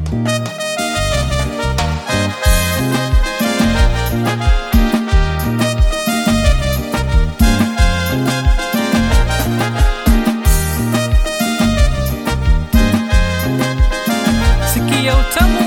sikia utamu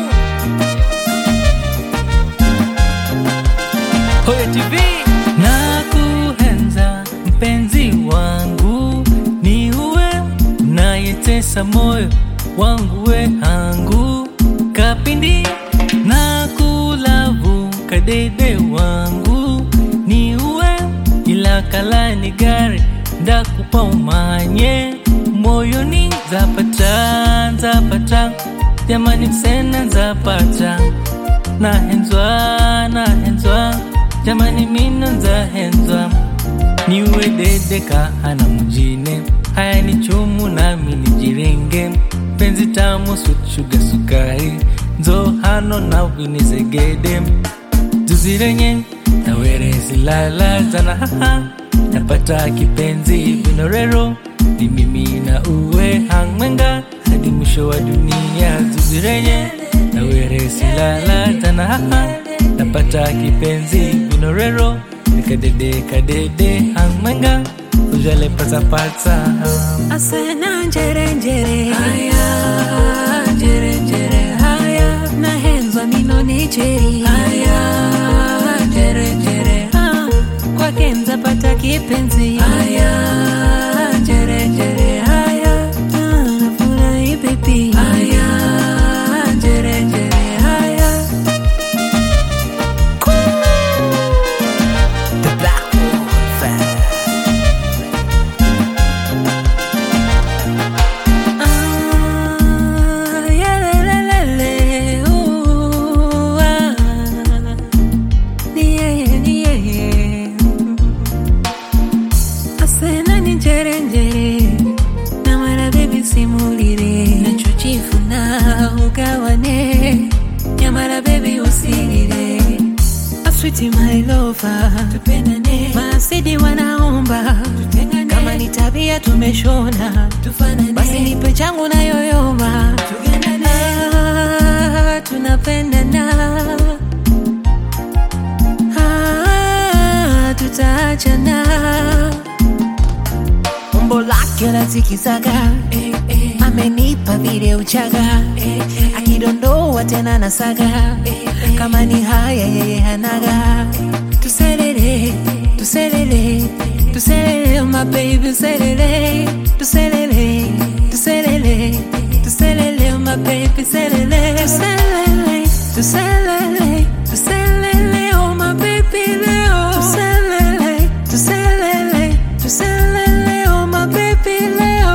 Hoya TV na kuhenza mpenzi wangu ni uwe nayetesa moyo wangu we hangu kapindi na kulavu kadede wangu ni uwe ila kalani gari ndakupa umanye moyoni zapata zapata jamani msena zapata nahenzwa nahenzwa jamani mina nzahenzwa niwe dedeka hana mjine haya ni chumu nami nijirenge penzi tamu suchuga sukari nzo hano na vinizegede zuzirenye nawerezilala zana haha napata kipenzi vinorero ni mimi na uwe hangmenga hadi mwisho wa dunia zuzirenye naweresilala zana haha napata kipenzi vinorero nikadede kadede hangmenga ujale pasapasa asena njere njere haya njere njere haya nahenzwa mino nicheri haya njere njere ah, kwake nzapata kipenzi haya njere njere haya ah, nafurahi baby haya njere njere haya The Black Wolf. Ah, yalelelele, ooh, ah. Ni yeye, ni yeye. Asena ni njere njere na mara bebi simulire nachojifuna ugawane nyamara bebi usirire aswiti my lover tupendane masidi wanaomba tutengane kama ni tabia tumeshona tufanane basi nipe changu na yoyoma tugendane ah, tunapendana ah, tutaachana umbo lake la zikizaga eh, eh. amenipa vile uchaga eh, eh. akidondoa tena na saga eh, eh. kama ni haya yeye hanaga tuselele tuselele tuselele my baby tuselele tuselele tuselele tuselele my baby tuselele tuselele tuselele tuselele oh my baby leo tuselele tuselele tuselele oh my baby leo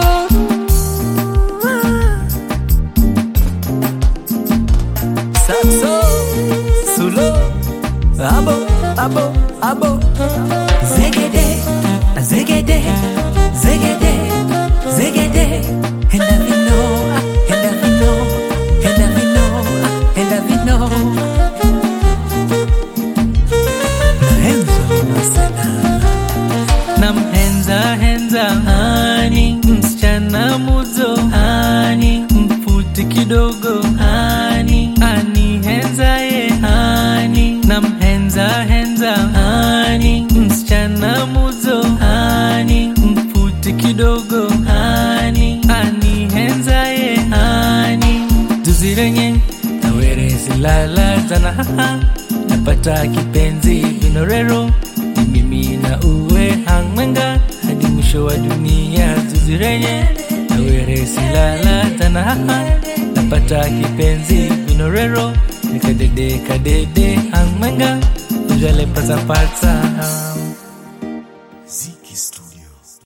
Saxo, Sulo, Abo, Abo, Abo. Zegede, zegede, zegede, zegede. Henda vino, henda vino, henda vino, henda vino. Nahenza unasema. namhenza henza hani msichana muzo hani mfuti kidogo hani ani henza ye hani namhenza henza hani msichana muzo hani mfuti kidogo hani ani henza ye hani tuzirenye nawerezilala zana haha napata kipenzi vinorero ni mimi na uwe hangmenga hadi mwisho wa dunia tuzirenye naweresilala tana haha napata kipenzi vinorero nikadede kadede hangmenga ujale pasapasa Z